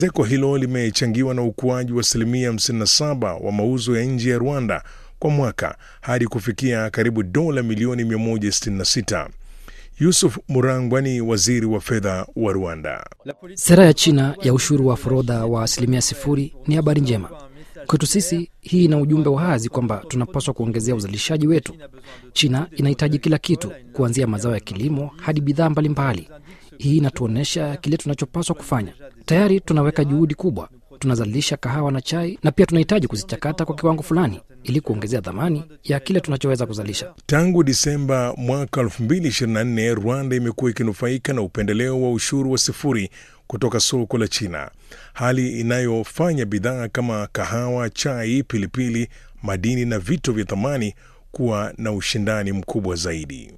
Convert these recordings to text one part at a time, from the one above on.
Ongezeko hilo limechangiwa na ukuaji wa asilimia 57 wa mauzo ya nje ya Rwanda kwa mwaka hadi kufikia karibu dola milioni 166. Yusuf Murangwa ni waziri wa fedha wa Rwanda. Sera ya China ya ushuru wa forodha wa asilimia sifuri ni habari njema kwetu sisi. Hii ina ujumbe wa wazi kwamba tunapaswa kuongezea uzalishaji wetu. China inahitaji kila kitu, kuanzia mazao ya kilimo hadi bidhaa mbalimbali. Hii inatuonyesha kile tunachopaswa kufanya. Tayari tunaweka juhudi kubwa, tunazalisha kahawa na chai, na pia tunahitaji kuzichakata kwa kiwango fulani ili kuongezea dhamani ya kile tunachoweza kuzalisha. Tangu Disemba mwaka 2024 Rwanda imekuwa ikinufaika na upendeleo wa ushuru wa sifuri kutoka soko la China, hali inayofanya bidhaa kama kahawa, chai, pilipili, madini na vito vya thamani kuwa na ushindani mkubwa zaidi.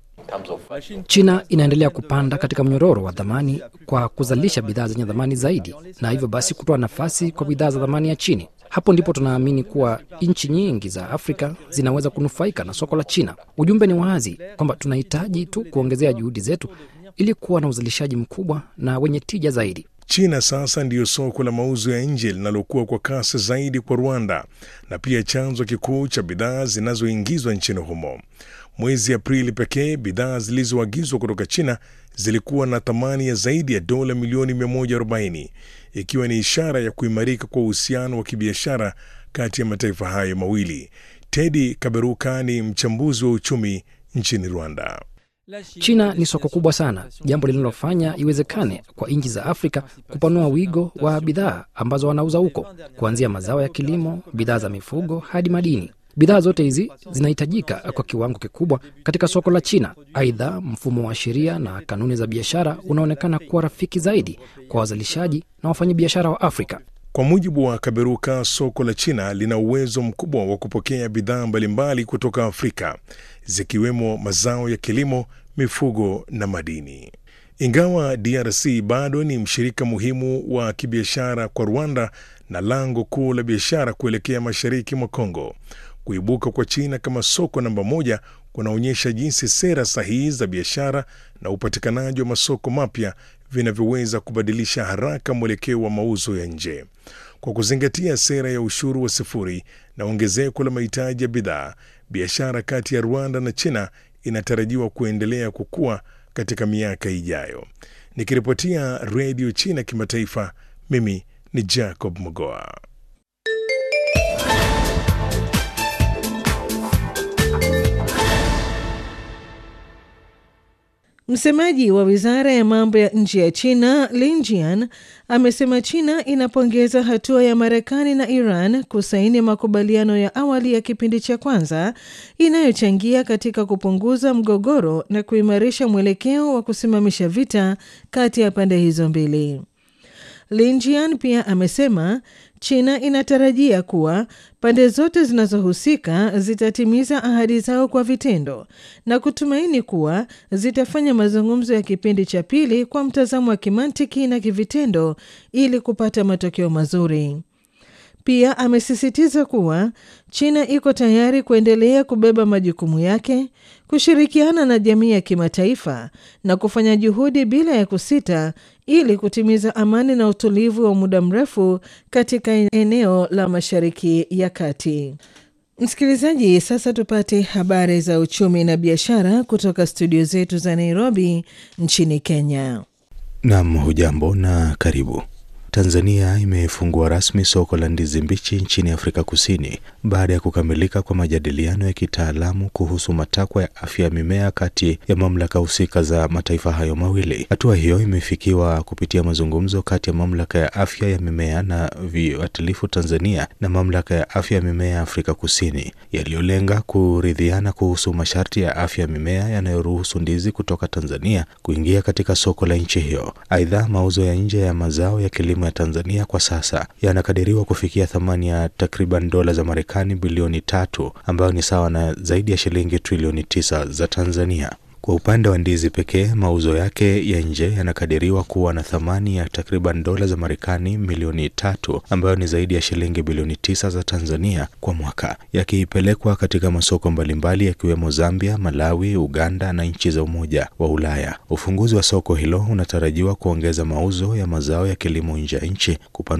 China inaendelea kupanda katika mnyororo wa dhamani kwa kuzalisha bidhaa zenye dhamani zaidi, na hivyo basi kutoa nafasi kwa bidhaa za dhamani ya chini. Hapo ndipo tunaamini kuwa nchi nyingi za Afrika zinaweza kunufaika na soko la China. Ujumbe ni wazi kwamba tunahitaji tu kuongezea juhudi zetu ili kuwa na uzalishaji mkubwa na wenye tija zaidi. China sasa ndiyo soko la mauzo ya nje linalokuwa kwa kasi zaidi kwa Rwanda na pia chanzo kikuu cha bidhaa zinazoingizwa nchini humo. Mwezi Aprili pekee bidhaa zilizoagizwa kutoka China zilikuwa na thamani ya zaidi ya dola milioni 140 ikiwa ni ishara ya kuimarika kwa uhusiano wa kibiashara kati ya mataifa hayo mawili. Teddy Kaberuka ni mchambuzi wa uchumi nchini Rwanda. China ni soko kubwa sana, jambo linalofanya iwezekane kwa nchi za Afrika kupanua wigo wa bidhaa ambazo wanauza huko, kuanzia mazao ya kilimo, bidhaa za mifugo hadi madini. Bidhaa zote hizi zinahitajika kwa kiwango kikubwa katika soko la China. Aidha, mfumo wa sheria na kanuni za biashara unaonekana kuwa rafiki zaidi kwa wazalishaji na wafanyabiashara wa Afrika. Kwa mujibu wa Kaberuka, soko la China lina uwezo mkubwa wa kupokea bidhaa mbalimbali kutoka Afrika zikiwemo mazao ya kilimo, mifugo na madini. Ingawa DRC bado ni mshirika muhimu wa kibiashara kwa Rwanda na lango kuu la biashara kuelekea mashariki mwa Kongo, kuibuka kwa China kama soko namba moja kunaonyesha jinsi sera sahihi za biashara na upatikanaji wa masoko mapya vinavyoweza kubadilisha haraka mwelekeo wa mauzo ya nje. Kwa kuzingatia sera ya ushuru wa sifuri na ongezeko la mahitaji ya bidhaa, biashara kati ya Rwanda na China inatarajiwa kuendelea kukua katika miaka ijayo. Nikiripotia Redio China Kimataifa, mimi ni Jacob Mogoa. Msemaji wa wizara ya mambo ya nje ya China Lin Jian amesema China inapongeza hatua ya Marekani na Iran kusaini makubaliano ya awali ya kipindi cha kwanza inayochangia katika kupunguza mgogoro na kuimarisha mwelekeo wa kusimamisha vita kati ya pande hizo mbili. Lin Jian pia amesema China inatarajia kuwa pande zote zinazohusika zitatimiza ahadi zao kwa vitendo na kutumaini kuwa zitafanya mazungumzo ya kipindi cha pili kwa mtazamo wa kimantiki na kivitendo ili kupata matokeo mazuri. Pia amesisitiza kuwa China iko tayari kuendelea kubeba majukumu yake, kushirikiana na jamii ya kimataifa na kufanya juhudi bila ya kusita ili kutimiza amani na utulivu wa muda mrefu katika eneo la Mashariki ya Kati. Msikilizaji, sasa tupate habari za uchumi na biashara kutoka studio zetu za Nairobi nchini Kenya. Nam, hujambo na karibu. Tanzania imefungua rasmi soko la ndizi mbichi nchini Afrika Kusini baada ya kukamilika kwa majadiliano ya kitaalamu kuhusu matakwa ya afya ya mimea kati ya mamlaka husika za mataifa hayo mawili. Hatua hiyo imefikiwa kupitia mazungumzo kati ya mamlaka ya afya ya mimea na viuatilifu Tanzania na mamlaka ya afya ya mimea ya Afrika Kusini yaliyolenga kuridhiana kuhusu masharti ya afya ya mimea yanayoruhusu ndizi kutoka Tanzania kuingia katika soko la nchi hiyo. Aidha, mauzo ya nje ya mazao ya kilimo ya Tanzania kwa sasa yanakadiriwa kufikia thamani ya takriban dola za Marekani bilioni tatu ambayo ni sawa na zaidi ya shilingi trilioni tisa za Tanzania. Kwa upande wa ndizi pekee, mauzo yake ya nje yanakadiriwa kuwa na thamani ya takriban dola za Marekani milioni tatu ambayo ni zaidi ya shilingi bilioni tisa za Tanzania kwa mwaka, yakipelekwa katika masoko mbalimbali yakiwemo Zambia, Malawi, Uganda na nchi za Umoja wa Ulaya. Ufunguzi wa soko hilo unatarajiwa kuongeza mauzo ya mazao ya kilimo nje ya nchi, kupanua